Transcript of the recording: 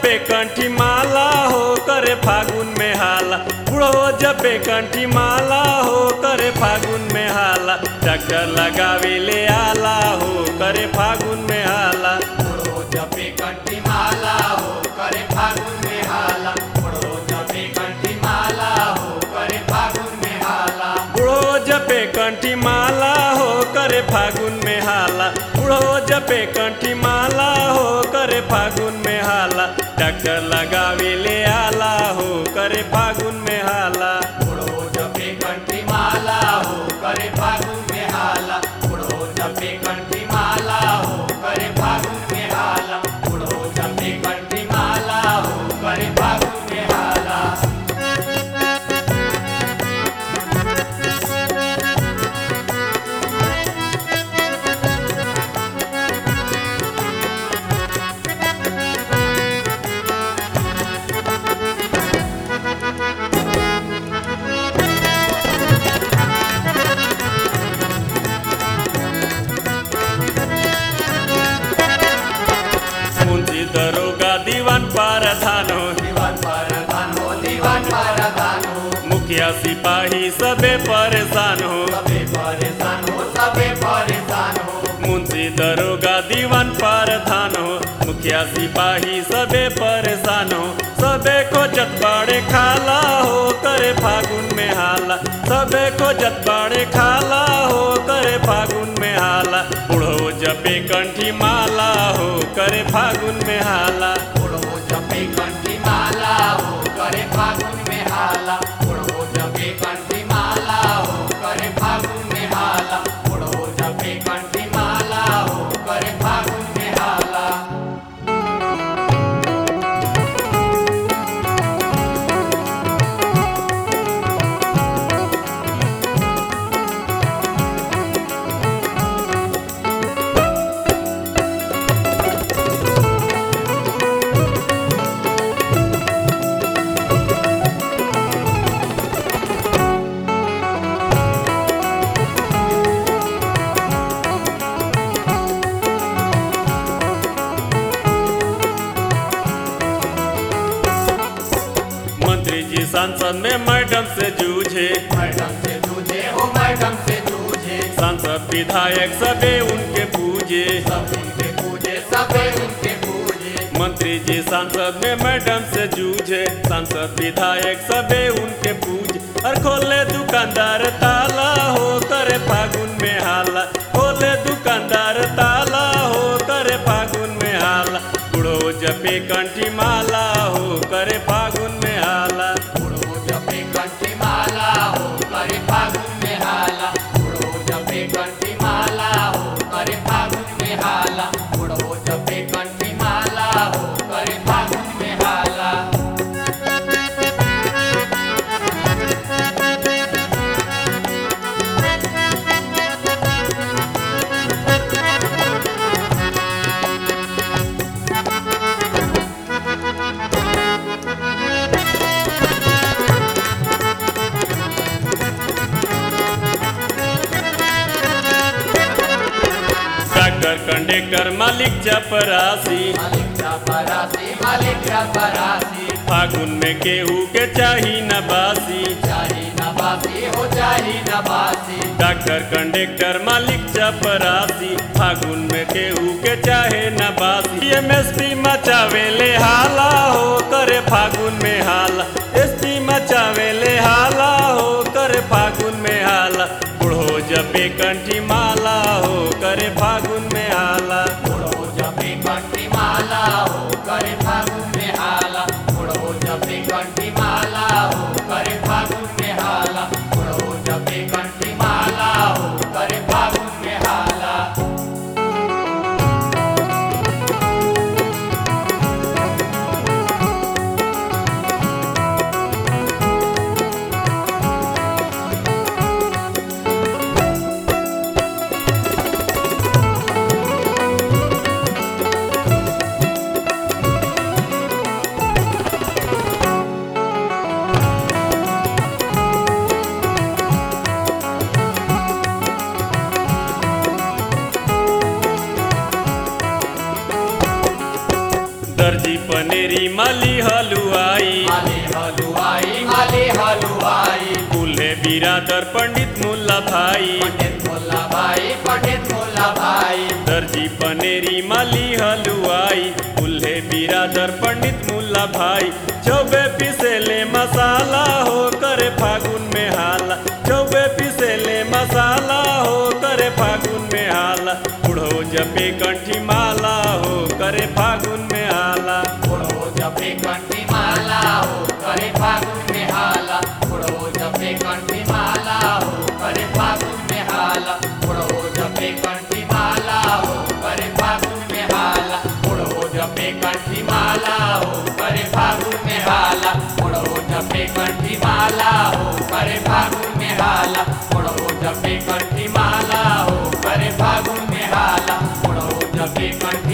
जपे कंठी माला हो करे फागुन में हाला बुढ़ो जपे कंठी माला हो करे फागुन में हाला डॉक्टर लगावे ले आला हो करे फागुन में हाला बुढ़ो जपे कंठी माला हो करे फागुन में हाला बुढ़ो जपे कंठी माला हो करे फागुन में हाला बुढ़ो जपे कंठी माला हो करे फागुन में हाला बुढ़ो जपे कंठी माला हो करे फागुन में हाला डॉक्टर लगावे ले आला हो करे फागुन में हाला बुढ़ो जपे कंठी माला हो करे फागुन में हाला बुढ़ो जपे कंठी माला हो करे फागुन में हाला बुढ़ो जपे कंठी माला हो करे फागुन में हाला मुंशी दरोगा दीवान पारधान हो दीवान परधान हो दीवान परधान हो मुखिया सिपाही सबे परेशान हो सबे परेशान हो सबे परेशान हो मुंशी दरोगा दीवान पारधान हो मुखिया सिपाही सबे परेशान हो सबे को जतबाड़े खाला हो करे फागुन में हाला सबे को जतबाड़े खाला हो करे फागुन में हाला बुढ़ो जपे कंठी माला हो करे फागुन में हाला बुढ़ो जपे कंठी माला हो करे फागुन में हाला बुढ़ो जपे कंठी माला हो करे फागुन में हाला बुढ़ो जपे कंठी माला हो करे फागुन में हाला मंत्री जी सांसद में मैडम से जूझे मैडम से जूझे हो मैडम से जूझे सांसद विधायक सबे उनके पूजे सब उनके पूजे सबे उनके पूजे मंत्री जी सांसद में मैडम से जूझे सांसद विधायक सबे उनके पूजे और खोले दुकानदार ताला हो करे फागुन में हाला खोले दुकानदार ताला हो करे फागुन में हाला बुढ़ो जपे कंठी माला हो करे फागुन में हाला बुढ़ो जपे कंठी माला हो करे फागुन में हाला बुढ़ो जपे कंठी माला हो करे फागुन में हाला बुढ़ो जपे कंठी माला हो करे फागुन में हाला डॉक्टर कंडक्टर मालिक चपरासी मालिक चपरासी मालिक चपरासी फागुन में केहू के चाही न बासी चाही नबासी हो चाही नबासी डॉक्टर कंडक्टर मालिक चपरासी फागुन में केहू के चाहे न बासी एमएसपी मचावे ले हाला हो करे फागुन में हाला एसपी मचावे ले हाला हो करे फागुन में हाला बुढ़ो जपे कंठी माला हो करे फागुन में हाला बुढ़ो जपे कंठी माला हो करे फागुन में हाला बुढ़ो जपे कंठी माला हो करे फागुन में हाला बुढ़ो जपे कंठी माला हो करे फागुन में हाला पनेरी माली हलुआई माली हलुआई माली हलुआई कुल्हे बिरादर पंडित मुल्ला भाई पंडित मुल्ला भाई पंडित मुल्ला भाई दर्जी पनेरी माली हलुआई कुल्हे बिरादर पंडित मुल्ला भाई चौबे पिसेले मसाला हो करे फागुन में हाला चौबे पिसेले मसाला हो करे फागुन में हाला बुढ़ो जपे कंठी माला हो करे फागुन में हाला बुढ़ो जपे कंठी माला हो करे फागुन में हाला बुढ़ो जपे कंठी माला हो करे फागुन में हाला बुढ़ो जपे कंठी माला हो करे फागुन में हाला बुढ़ो जपे कंठी माला हो करे फागुन में हाला बुढ़ो जपे कंठी माला हो करे फागुन में हाला बुढ़ो जपे कंठी माला हो करे फागुन में हाला बुढ़ो जपे कंठी